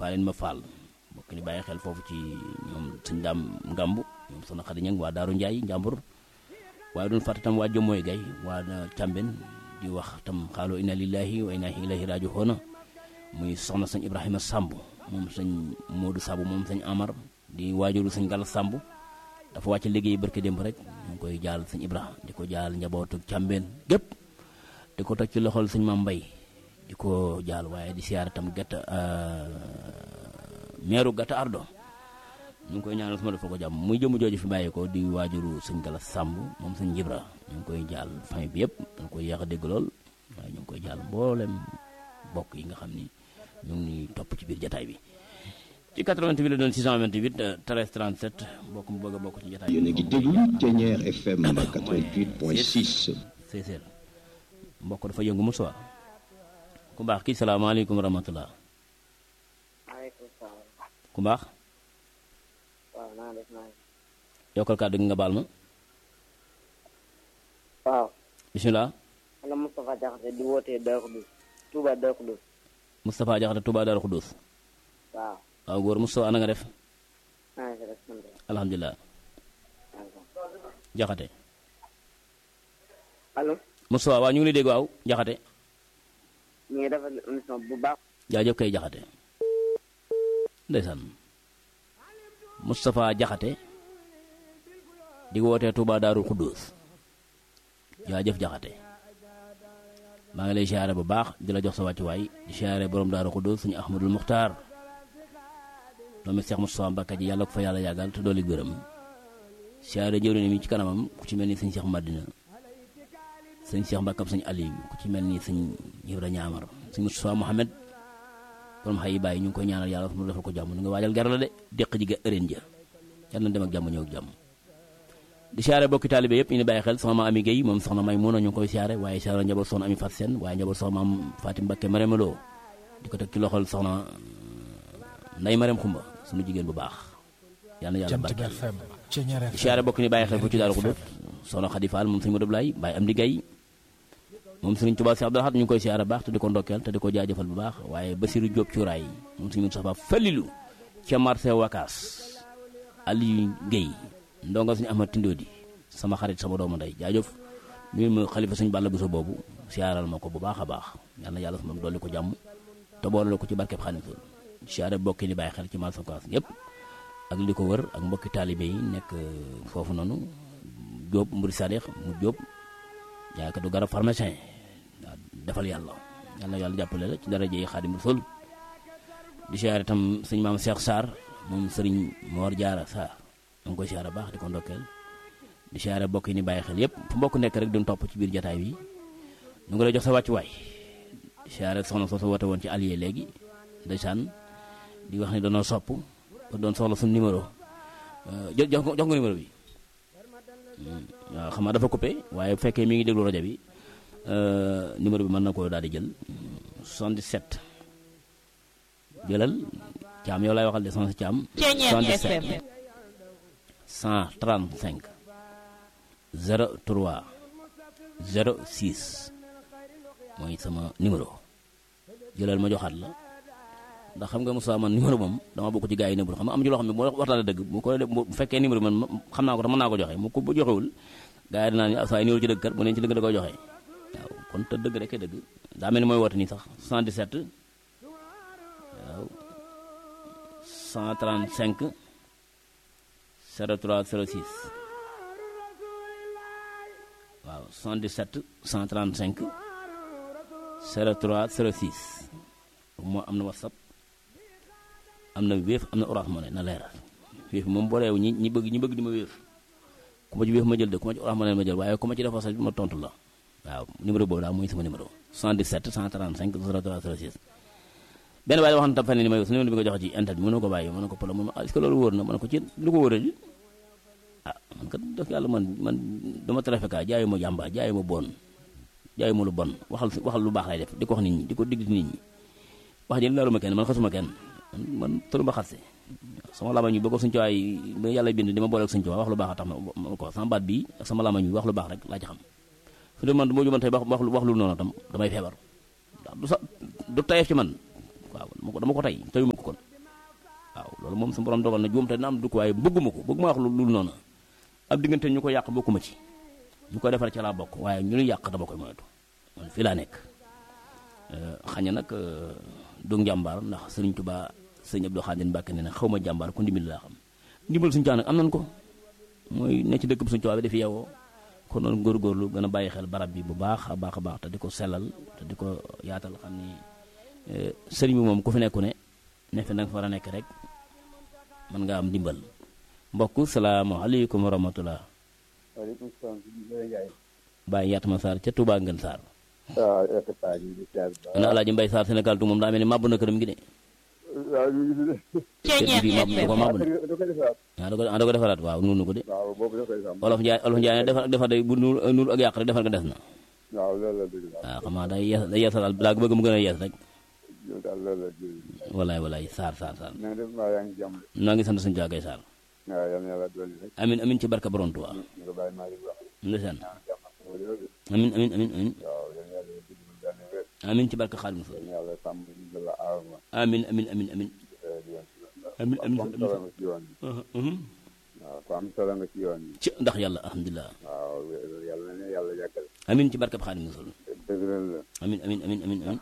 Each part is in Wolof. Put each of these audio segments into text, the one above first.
faaleen ma faal mbokk ni bàyyi xel foofu ci ñoom sëñ daam ngambu ñoom soxna Xadi Ñang waa Daaru Njaay njàmbur waaye doon fàtte tam waa Jomooy Gay waa Càmben di wax tam xaaloo inna lillahi wa inna ilayhi raaji'uun muy soxna sëñ Ibrahima Samb moom sëñ Modou Samb moom sëñ Amar di waajuru sëñ Gala Samb dafa wàcc liggéey barke démb rek ñu ngi koy jaal sëñ Ibrahima di ko jaal njabootu Càmben gépp di ko teg ci loxol sëñ Maam Mbay di ko jaal waaye di siyaare tam gàtt meeru gàtt ardo ñu ngi koy ñaanal sama defal ko jàmm muy jëmu jooju fi bàyyi ko di waajuru sëñ Gala Samb moom sëñ Ibra ñu ngi koy jaal famille bi yëpp dañ koy yéex a dégg lool waaye ñu ngi koy jaal mboolem bokk yi nga xam ni ñu ngi ñuy topp ci biir jataay bi ci 88 la doon 628 13 37 bokk mu bëgg a bokk ci jataay bi yéen a ngi déglu Thiéniere FM 88.6 séeséer mbokk dafa yëngu mu soir ku baax kii salaamaaleykum wa rahmatullah maaleykum salaam. ku baax waaw naa def naa yokkal kàddu gi nga baal ma waaw. bisimilah man la Moustapha Diakhaté di wootee Darou Khoudoss Touba Darou Khoudoss Moustapha Jaxate Touba Darou Khoudoss waaw. waaw góor Moustapha ana nga def naa ngi fi rek sant yàlla. alhamdulilah Jaxate allo. Moustapha waaw ñu ngi lay dégg waaw Jaxate ñu ngi defal émission bu baax. jaajëf kay Jaxate ndeysaan Moustapha Jaxate di wootee Touba Darou Khoudoss jaajëf Jaxate maa ngi lay siyaare bu baax di la jox sa wàccuwaay di siyaare borom Darou Khoudoss suñu Ahmadul Muxtaar doomi Seex Moustapha Mbàkke ji yàlla ko fa yàlla yàggal te dooli gërëm siyaare jëwriñ mi ci kanamam ku ci mel ni sëñ Seex Madina sëñ Seex Mbàkkam sëñ Aliou ku ci mel ni sëñ Ibra Ñaamar sëñ Moustapha Mohamed borom xay yi bàyyi ñu ngi koy ñaanal yàlla mu defal ko jàmm nu nga waajal gar la de déq ji ga ëreen ja yàlla na dem ak jàmm ñëw ak jàmm di siyaare bokki taalibe yëpp ñu ni bàyyi xel soxna ma ami Guèye moom soxna may mun a ñu ngi koy siyaare waaye siyaare njaboot soxna ami Fat Seen waaye njaboot soxna maam Fatim Mbakke Marème Lo di ko teg ci loxol soxna nday Marème Xumba suñu jigéen bu baax yàlla na yàlla Jant bi barkeel FM Thiéniere di FM siyaare bokk ni bàyyi xel fu ci Daaru Xudóot soxna Xadi Faal moom sëñ Modou Blay bàyyi am di gay moom sëriñ Tuubaa si Abdul Ahad ñu ngi koy siyaare baax te di ko ndokkeel te di ko jaajëfal bu baax waaye Basiru Jóob cuuraay moom sëñ Moustapha Fallilu ca marché Wakaas Aliou Guèye ndonga suñu Ahmad Tindodi sama xarit sama doomu ndey jaajëf ñu ma xalifa suñu Balla Buso boobu siyaaral ma ko bu baax a baax yal na yàlla su moom dolli ko jàmm te boole ko ci barkeb Xaadimu Rasuul siyaare bokki ni bàyyi xel ci marché Wakaas yépp ak li ko wër ak mbokki taalibe yi nekk foofu noonu Jóob Mburi Sadex mu Jóob jaaykatu garab pharmacien waaw defal yàlla yal na yàlla jàppale la ci daraja yi Xaadimu Rasuul di siyaare itam sëñ maam Cheikh Sarr moom sëriñ Mor Jaara Sarr ma ngi koy siyaare baax di ko ndokkeel di siyaare bokk yi ni bàyyi xel yépp fu mbokk nekk rek duñ topp ci biir jataay bi ñu ngi lay jox sa wàccuwaay di siyaare soxna soo sa woote woon ci allié léegi ndeysaan di wax ni doonoo sopp doon soxla suñu numéro jox jox jox nga numéro bi waaw xam naa dafa coupé waaye bu fekkee mi ngi déglu rajo bi numéro bi mën na koo daal di jël 77 jëlal caam yow lay waxal de sans caam 77 135 03 06 mooy sama numéro jëlal ma joxaat la ndax xam nga Moussa man numéro moom dama bokk ci gars yi nëbbul xam nga am ci loo xam ne moo waxtaan dëgg bu ko bu fekkee numéro bi man xam naa ko te mën naa ko joxe mu ko bu joxewul gars yi dinaa ni saa numéro ci dëgg kat bu neen ci dëgg da koy joxe waaw kon te dëgg rek dëgg daa mel ni mooy woote nii sax 77 waaw 135 03 06 waaw 77 135 03 06 moo am na whatsapp am na wéef am na orange money na leer wéef moom booleewu ñi ñi bëgg ñi bëgg di ma wéef ku ma ci wéef ma jël de ku ma ci orange money ma jël waaye ku ma ci def whatsapp ma tontu la waaw numéro boobu daal mooy sama numéro 77 135 03 06 benn waaye wax na tam fan ni ma yow su numéro bi nga joxe ci internet bi mën na ko bàyyi mën na ko polo mun est-ce que loolu wóor na mën na ko ci lu ko wóoree ji ah man kat def yàlla man man dama trafiqué jaayu ma jàmba jaayu ma bon jaayu ma lu bon waxal waxal lu baax lay def di ko wax nit ñi di ko digg nit ñi wax ji laalu ma kenn man xasuma kenn man tëru ma xase sama lamañ bi ba ko suñu cuwaay ba yàlla bind di ma boole ak suñu cuwaay wax lu baax a tax ma ko sama baat bi ak sama lamañ bi wax lu baax rek laa ci xam fi man du ma juman tey wax wax lu noonu tam damay feebar ndax du sa du tayeef ci man waaw dama ko dama ko tey teyu ma ko kon loolu moom su borom dogal na juum te dina am dugg waaye bëgguma ko bëgguma wax lu lu noonu ab diggante ñu ko yàq bokkuma ci ñu ko defar ca laa bokk waaye ñu nu yàq dama koy moytu man fii laa nekk xañ na nag du njàmbaar ndax sëriñ Tuubaa sëriñ Abdou Khadim Mbàkke ne ne xaw ma jàmbaar ku ndimbal laa xam ndimbal suñu caa nag am nañ ko mooy ne ci dëkk bi suñu Tuubaa bi dafi yeewoo kon noonu góorgóorlu gën a bàyyi xel barab bi bu baax a baax a baax te di ko sellal te di ko yaatal xam ni sëriñ bi moom ku fi nekku ne ne fi nag fa war a nekk rek mën nga am ndimbal mbokk salaamaaleykum wa rahmatullah waaleykum salaam Ndiaye. Baye Yatma Sarr ca Touba Ngën Sarr. waaw effectivement ñu ngi ziar bu baax. ana Alaaji Mbay Sarr Sénégal tu moom daa mel ni màbb na këram gi de. waaw ñu ngi fi kër gi màbb da ko màbb de. da koy defaraat. ah da ko ah da ko defaraat waaw nuunu ko de. waaw boobu da koy defaraat. olof Njaay olof Njaay ne defar defar day bu nuur nuur ak yàq rek defar nga des na. waaw loolu la dëgg la. waaw xam naa day yees day yeesalaat daa bëgg mu gën a yees rek. yow daal loolu la dëgg la. walaay walaay Sarr Sarr Sarr. na nga def mbaa yaa ngi jàmm. noo ngi sant suñu jaagay Sarr. waaw yal na yàlla dolli rek. amin amin ci barka borom Tuubaa. ñu ko bàyyi maa ngi wax. ndeysaan jàmm ak loolu yëpp. amin amin amin amin waaw yal na yàlla dëgg mu daane wér. amin ci barka Xaadimu Rasuul yal na yàlla sàmm ñu la aar ma. amin amin amin amin di yoon ci yoon. amin amin ku am solo nga ci yoon bi. amin waaw ku am solo nga ci yoon bi. ci ndax yàlla alhamdulilah waaw yàlla na yàlla yàggal. amin ci barka Xaadimu Rasuul dëgëral la. amin amin amin amin amin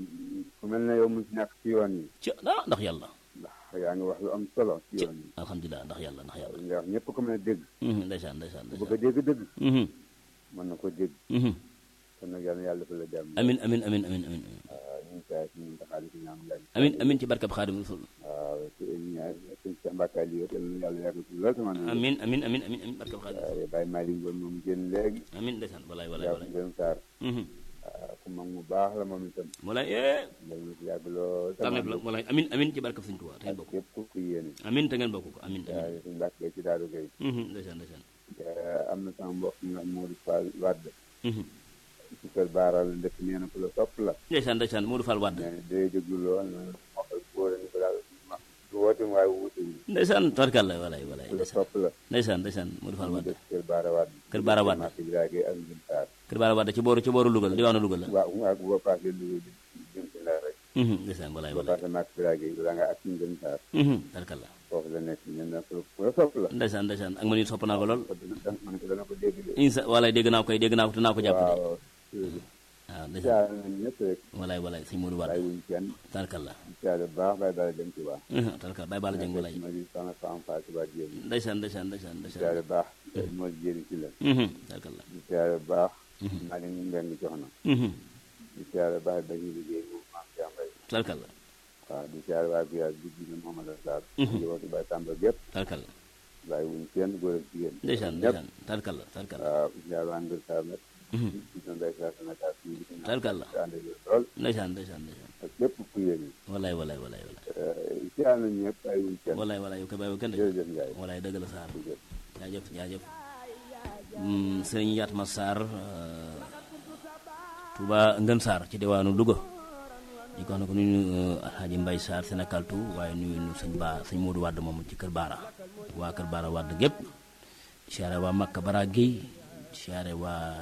ku mel ne yow mu ci nekk ci yoon yi. ci ah ndax yàlla ndax yaa ngi wax lu am solo ci ci yoon yi. alhamdulilah ndax yàlla ndax yàlla ndax ñëpp ko mën a dégg. Mhm, ndeysaan ndeysaan ku bëgg a ndeysaan dégg dëgg. Mhm, mën na ko dégg. mhm. kon nag yal na yàlla defal la jàmm. amin amin amin amin amin waaw ñu ngi saa si ñun taxaali si ñaam laaj. amin amin ci barkab Xaadimu Rasuul waaw te ñaar sëñ sa mbàkkaay li yëpp yal na yàlla yàgg ci lool sama naan. amin amin amin amin amin barkab Xaadimu Rasuul waaye Baye Malick Ngom moom génn léegi. amin ndeysaan walaay walaay jàpp walaay gën saar. Mhm. waaw ku mag mu baax la moom itam. walaay eh yal na si yàgg lool. tànneef la walaay amin amin ci barkab Sëñ Tuubaa te ngeen ak bokk képp ku ku yéene. amin te ngeen bokk ko amin waaw amin suñu mbàkk ci Daaru Gay. Mhm, ndeysaan ndeysaan am na sama mbokk ñu wax Modou Fall Wade. Mhm. ci kër Baara la dëkk nee na ku la sopp la. ndeysaan ndeysaan Modou Fall Wade nee na day déglu lool nee na waxal góor ni ko daal ma du woote waaye wuute wu. ndeysaan tarkal la walaay walaay ku la ndeysaan sopp la. ndeysaan ndeysaan Modou Fall mu Wade dëkk kër Baara Wade. Kër Baara Wade. marché bi daa koy ak Ngën Saar. kër Baara Wade ci booru ci booru Louga la diwaanu Louga la waaw ak boo paasee Louga di jëm si Ndar rek. Mhm, ndeysaan walaay boo walaay paasee marché bi daa koy da nga ak Ngën Saar. Mhm, tarkal la foofu la nekk nee na ku ku la sopp la. ndeysaan ndeysaan ak man it sopp naa ko lool kon dina dana man ko dana ko dégg de. insa walaay dégg naa ko koy dégg naa ko te naa ko jàpp de waaw. waaw ndeysaan siyaare nañ ñëpp rek. walaay walaay sëñ Modou Wade bàyyi wuñ kenn. tarkal la siyaare bu baax bàyyi daal dem ci waa. Mhm, tarkal bàyyi baala jëng walaay ma di sama sama Fatou Ba Dieng. ndeysaan ndeysaan ndeysaan ndeysaan siyaare bu baax. moo di jëriñ ci la. Mhm, tarkal la di siyaare bu baax. maa ngi leen di jox na. Mhm, di siyaare bu baax dañuy liggéey moom maam Cheikh Mbaye. tarkal la waaw di siyaare waa village bi di Mouhamadou Sarr. Mhm. di waxtu Baye Tamba gépp. tarkal la bàyyi wuñ kenn góor ak jigéen. ndeysaan ñëpp. ndeysaan tarkal la tarkal la waaw di siyaare waa Ngër Sarr nag. Mhm, di doon Baye Sarr Sénégal fii di ko ñaan. tarkal la di ànd ak yow lool. ndeysaan ndeysaan ndeysaan ak képp ku yéene. walaay walaay walaay walaay siyaare nañ ñëpp bàyyi wuñ kenn. walaay walaay yow koy bàyyi kenn de jërëjëf Ndiaye. walaay dëgg la Sarr jërëjëf. jaajëf jaajëf Mm, sëriñ Yatma Sarr euh, Touba Ngën Sarr ci diwaanu Louga ñu ko wax ne ko nuyu Alhaji Mbay Sarr Sénégal tout waaye nuyu nu sëñ Ba sëñ Modou Wade moom ci kër Baara waa kër Baara Wade gépp siyaare waa Makka Bara Guèye siyaare waa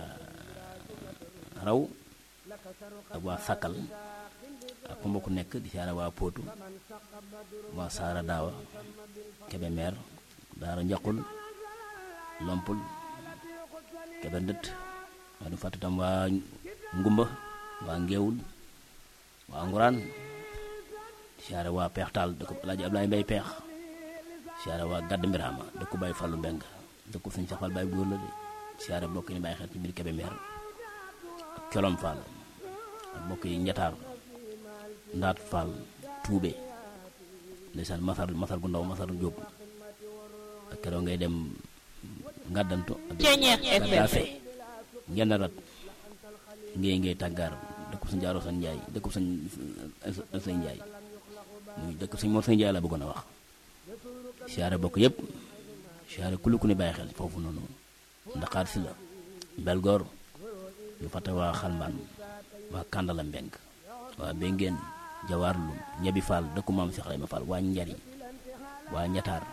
Raw ak waa Sakkal ak fu mbokk nekk di siyaare waa Potou waa Saara Daawa Kébémer Daara Njaqul Lompul Kébé Ndët waa du fàtte tam waa Ngumba waa Ngeewul waa Nguraan siyaare waa Peex Taal dëkku Alaaji Ablaye Mbay Peex siyaare waa Gadd Mbiraama dëkku Baay Fallu Mbeng dëkku Sëñ Saxal Baay góor la de siyaare bokk yi bàyyi xel ci biir Kébémer ak Colom Fall ak bokk yi Njataar Ndaat Fall Tuube ndeysaan masar masar gu ndaw masar Jóob ak keroog ngay dem ngàddantu ak gàddaafe ngendarat ngéey ngéey tàggaar dëkku sañ jaaro sañ njaay dëkku sañ sañ njaay muy dëkk sañ moor sañ njaay la bëggoon a wax siyaare bokk yëpp siyaare kulu ku ni bàyyi xel foofu noonu ndaxaar si la belgoor ñu fàtte waa xalmbaan waa kàndala mbeng waa béngeen jawaar lu ñebi fall dëkku maam si xayma fall waa njari waa ñataar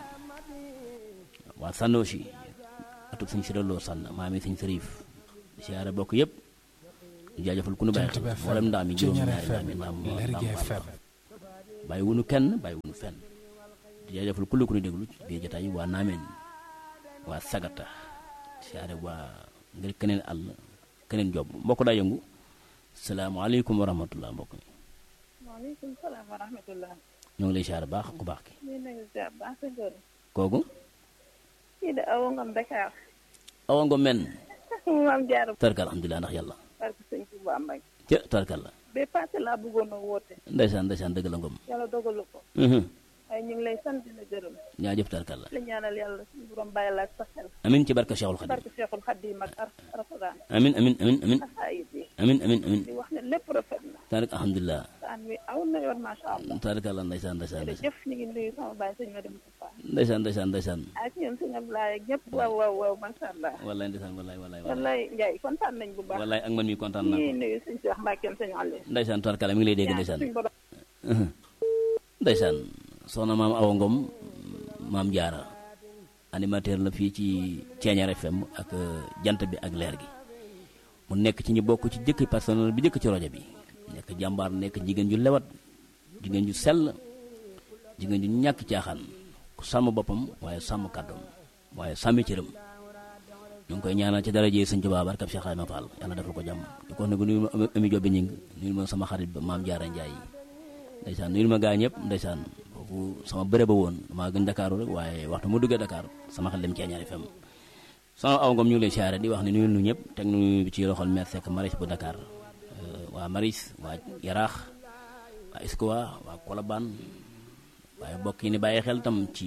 waa sannoosi atub sañ siraloo sànn maami sañ sërif siyaare bokk yëpp ñu jaajëfal ku nu bàyyi xel mboolem ndaam yi juróom ñaari ndaam yi ndaam ndaam faal bàyyi wunu kenn bàyyi wunu fenn di di jaajëfal kulli ku ñu déglu ci biir jotaay waa Naameen waa Sagata siyaare waa ngir keneen àll keneen job mbokk daa yëngu salaamaaleykum wa rahmatullah mbokk mi waaleykum salaam wa rahmatullah. ñoo ngi lay siyaare baax ku baax ki ñu ngi ziar baax sa góor. kooku kii de awa ngam Dakar. awa ngo men maam jaar tarkal alhamdulilah ndax yàlla barke sëñ Tuubaa Mbay. ca tarkal la ba passé laa bëggoon a woote. ndeysaan ndeysaan dëgg la ngom yàlla dogalu ko. Mhm. waaye ñu ngi lay sant di la gërëm. jaajëf tarkal la la ñaanal yàlla suñu borom bàyyi la ak sa xel. amin ci barka Cheikhul Khadim barke Cheikhul Khadim ak ar Alxuraan. amin amin amin amin xasaayid yi. amin amin amin di wax ne lépp rafet na. tarik alhamdulilah saan wi aw na yoon macha allah. tarkal la ndeysaan ndeysaan ndeysaan jërëjëf ñu ngi nuyu sama baay sëñ Madi Moustapha. ndeysaan ndeysaan ndeysaan ak ñoom sëñ Ablaye ak ñëpp waaw waaw waaw macha allah. wallaay ndeysaan wallaay wallaay wallaay wallaay Ndiaye kontaan nañ bu baax. wallaay ak man mi kontaan naa ñii ko nuyu sëñ Cheikh Mbacke sëñ Aliou. ndeysaan tarkal la mi ngi lay dégg ndeysaan suñu borom ndeysaan soxna maam Awa Ngom maam Jaara animateur la fii ci Ceeñaar FM ak euh, jant bi ak leer gi mu nekk ci ñu bokk ci jëkk personnel bi jëkk ci rajo bi nekk jàmbaar nekk jigéen ju lewat jigéen ju sell jigéen ju ñàkk caaxaan ku sàmm boppam waaye sàmm kàddoom waaye sàmmi cëram ñu ngi koy ñaanal ci daraje Sëñ Tuubaa barkab Cheikh Ibrahima Fall yàlla defal ko jàmm di ko wax ne ko nuyu ma Ami Jobe ñing nuyu ma sama xarit ba maam Jaara Njaay ndeysaan nuyu ma gaa ñëpp ndeysaan foofu sama bëre ba woon damaa gën Dakar rek waaye waxtu mu duggee Dakar sama xel dem Ceeñaar FM sama aw ngom ñu ngi lay siyaare di wax ne nuyu nu ñëpp teg nu ci loxol maire Seck Maris bu Dakar euh, waa Maris waa Yaraax waa Iskowa waa Kolobaan waaye mbokk yi ni bàyyi xel tam ci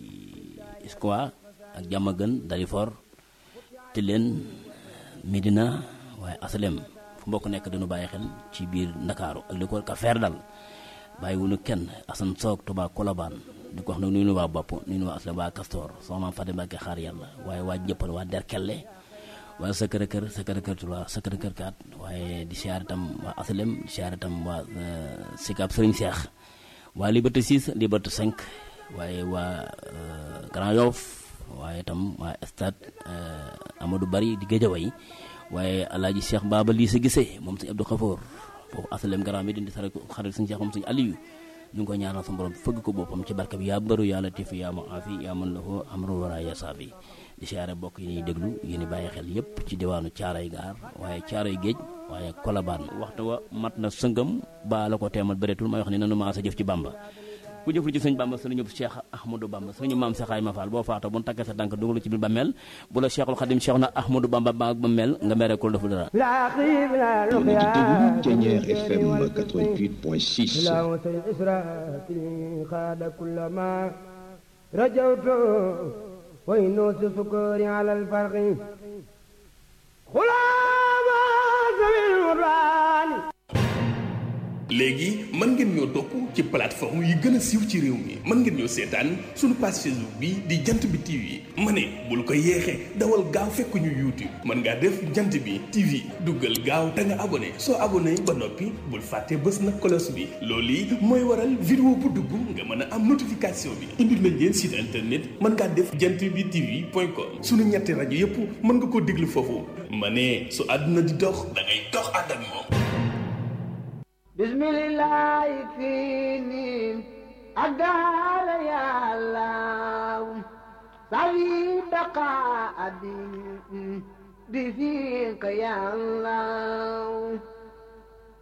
Iskowa ak Diamaguène Dalifort Tilène Médina waaye Asalem fu mbokk nekk dañu bàyyi xel ci biir Ndakaaru ak li ko ka feer dal bàyyi wuñu kenn Assane Soog Touba Kolobaan di ko wax nag nuyu nu waa bopp nuyu nu waa Asalem waa Castor soxna maam Fatima Mbacke xaar yàlla waaye waa jëppal waa Derkelle waaye Sacré Cœur Sacré Cœur 3 Sacré Cœur 4 waaye di siyaare tam waa Asalem di siyaare tam waa Sicap Serigne Cheikh waa Liberté 6 Liberté 5 waaye waa euh, Grand Yoff waaye tam waa stade euh, Amadou Bari di Géejawaay waaye alaaji Cheikh Baba lii sa gisee moom sëñ Abdou Khafour foofu asalem Grand Médine di sare xarit sëñ Cheikh moom sëñ Aliou ñu ngi koy ñaanal sa borom fëgg ko boppam ci barke bi yaa bëru yaa latif yaa mu aafi yaa mën la ko amru wara ya saabi di siyaare bokk yi ñuy déglu yéen bàyyi xel yépp ci diwaanu caaray gaar waaye caaray géej waaye kolabaan waxtu wa mat na sëngam baa la ko teemal bëreetul may wax ni nanu maa sa jëf ci bàmba ku jëflu ci sëñ bàmba sëriñu cheikh ahmadou bamba sëriñu maam Cheikh Ayma Fall boo faatoo bu nu takkee sa tànk dugalu ci biir bàmmeel bu la cheikhul xadim cheikh na ahmadou bamba ba bàmmeel nga mere ko defu dara Yéen a ngi déglu Ceeñeer FM 88.6 تلاوة الإسراء خاد كل ما رجوت وينوس سكوري على الفرق غلام ذوي الوران léegi mën ngeen ñoo topp ci plateforme yi gën a siiw ci réew mi mën ngeen ñoo seetaan suñu page Facebook bi di jant bi TV ma ne bul ko yeexee dawal gaaw fekk ñu YouTube mën ngaa def jant bi TV duggal gaaw te nga abonné soo abonné ba noppi bul fàtte bës na cloche bi loolu yi mooy waral vidéo bu dugg nga mën a am notification bi indil nañ leen site internet mën ngaa def jant bi TV point com suñu ñetti rajo yépp mën nga koo déglu foofu ma ne su àdduna di dox da ngay dox ànd ak moom بسم الله يكفيني أقال يا الله صلي بقاء بفيك يا الله